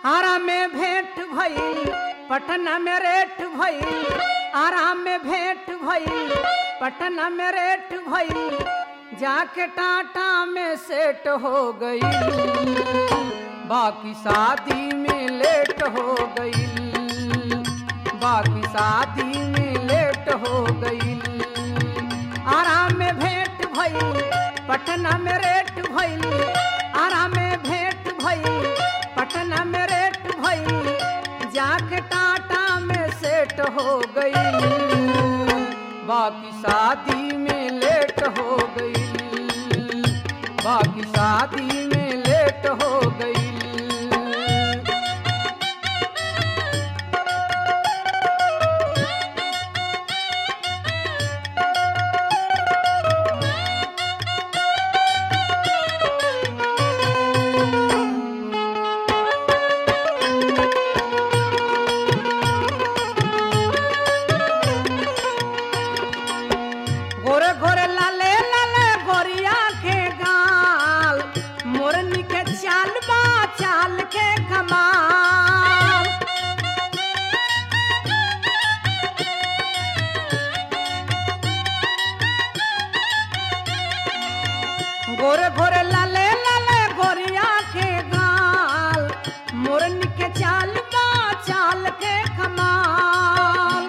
आराम में भेंट भइल पटना में रेट भइल आराम में भेंट भइल पटना में रेट भइल जाके टाटा में सेट हो गई बाकी शादी में लेट हो गई बाकी शादी में लेट हो गई आराम में भेंट भइल पटना में रेट भइल आराम में भेंट भइल पटना में रेट भइल जाके टाटा में सेट हो गई बाकी शादी में लेट हो गई बाकी शादी में लेट हो गई गोरे गोरे लाले लाले गोरिया के गाल मोरनी के चाल बा चाल के कमाल गोरे गोरे लाले लाले गोरिया के गाल मोरनी के चाल बा चाल के कमाल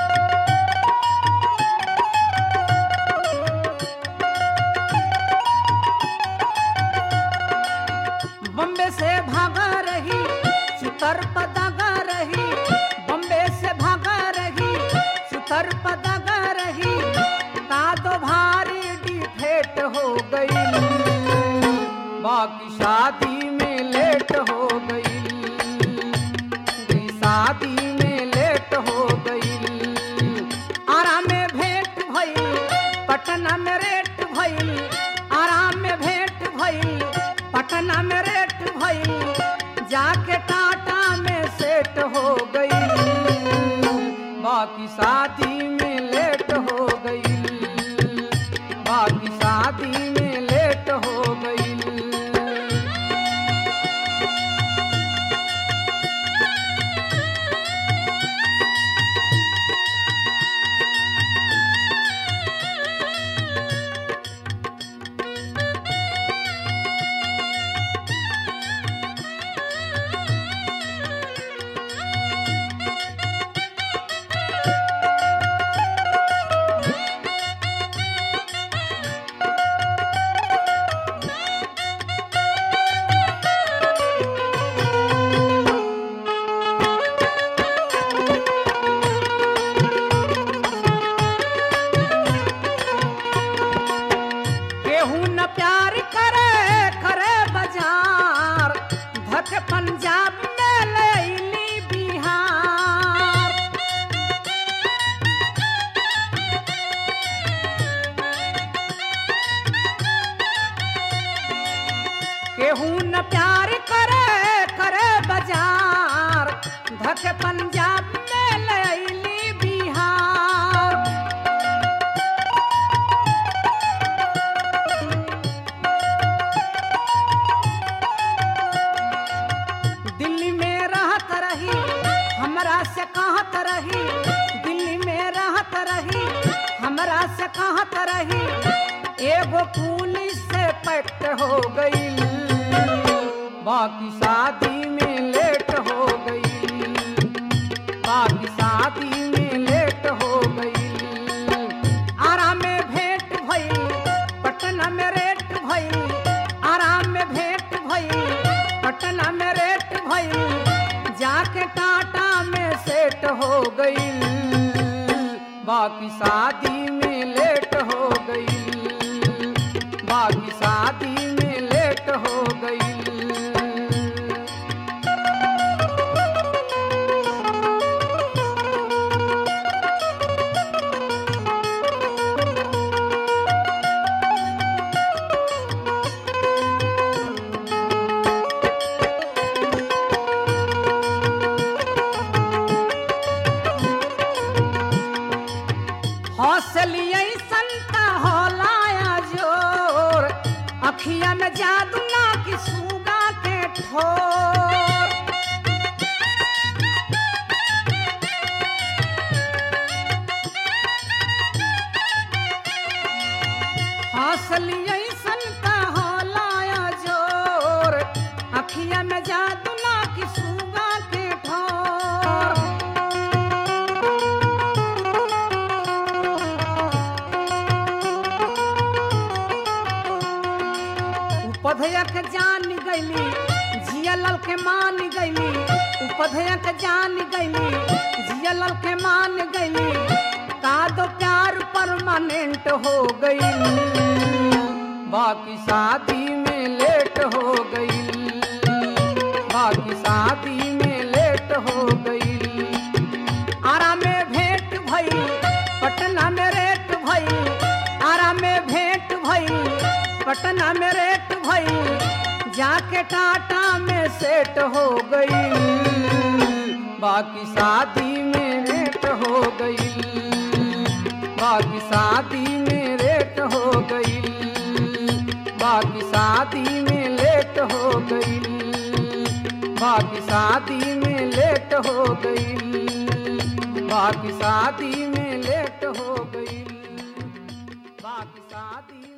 बम्बे से भागा रही सुतर पदागा रही बम्बे से भागा रही सुतर पदागा रही का तो भारी डिफेट हो गई बाकी शादी में लेट हो गई गई शादी में लेट हो गई आराम में भेंट भइल पटना में रेट भइल आराम में भेंट भइल पटना में रेट भइल जाके टाटा में सेट हो गई बाकी शादी में लेट हो गई बाकी शादी में लेट हो गई केहू न प्यार करे करे बाजार धक पंजाब में लैली बिहार केहू न प्यार करे करे बाजार धक पंजाब में लैली बिहार दिल्ली में रहत रही हमरा से कहत रही दिल्ली में रहत रही हमरा से कहत रही एगो पुलिस से पैक्ट हो गई बाकी शादी में लेट हो गई बाकी शादी में लेट हो गई आराम में भेंट भइल पटना में रेट भइल आराम में भेंट भइल पटना में रेट भइल जाके टाटा में सेट हो गई बाकी शादी में लेट हो गई बाकी शादी में लेट हो गई हौसलिए संता होलाया जोर अखिया में जादू ना कि सूगा के ठोर उपधया के जान गईली जिया लल के मान गईली उपधया के जान गईली जिया लल के मान गईली का दो प्यार परमानेंट हो गई बाकी शादी में लेट हो गई बाकी शादी में लेट हो गई आरा में भेंट भई पटना में रेट भई आरा में भेंट भई पटना में रेट भई जाके टाटा में सेट हो गई बाकी शादी में रेट हो गई बाकी शादी में रेट हो गई बाकी शादी में लेट हो गई बाकी शादी में लेट हो गई बाकी शादी में लेट हो गई बाकी शादी